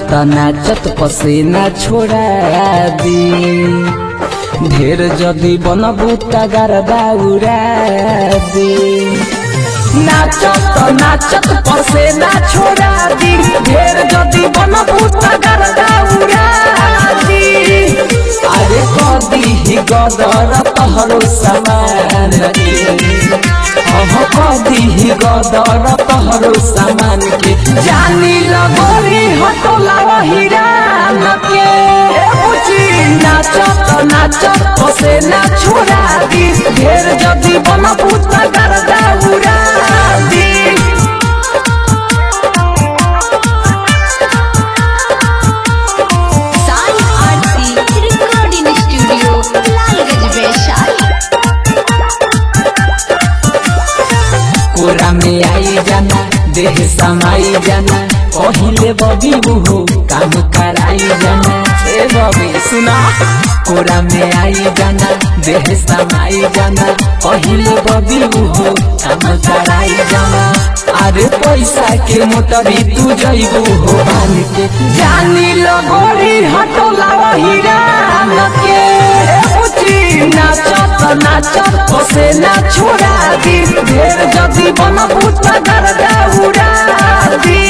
नाचत नाचत पसीना छोड़ा दी ढेर जदी बनबू तगर दौड़ा दी नाचत नाचत पसीना छोड़ा दी ढेर जदी बनबू तगर दौड़ा दी अरे कदी ही गदर तहरो समान के अह कदी ही गदर तहरो सामान के जानी लगोरी हटोला हिरान के बुझी नाचत नाचत पसे ना छोड़ा दी ढेर जदी बन भूत कर दौड़ा दी साई आरती रिकॉर्डिंग स्टूडियो लालगंज वैशाली कोरा में आई जाना देह समाई जाना पहिले बबी बुहो काम कराई जाना ए बबी सुना कोरा में आई जाना देह समाई जाना पहिले बबी बुहो काम कराई जाना अरे पैसा के मोटरी तू जइबू हो बान के जानी लगोरी हटोला हीरा के बुझी नाचत नाचत पसे ना छोड़ा दी ढेर जदी बन भूत कर दौड़ा दी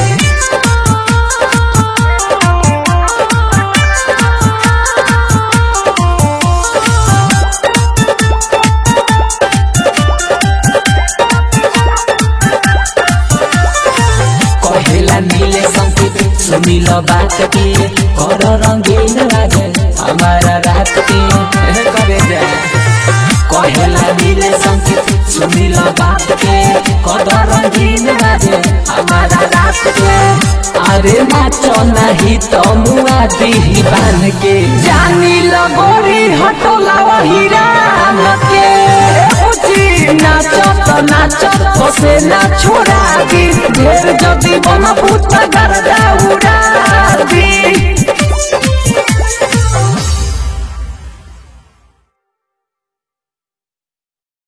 कहेला नीले संकेत सुनिल बात के कर रंगीन लागे हमारा रात के ए करे जा कहेला नीले संकेत सुनिल बात के कर रंगीन लागे हमारा रात के अरे नाचो नहीं तो मुआ दी बान के जानी लगोरी हटोला हीरा के बुझी नाचत नाचत बसे ना छोड़ा दी ढेर जदी बन भूत कर दौड़ा दी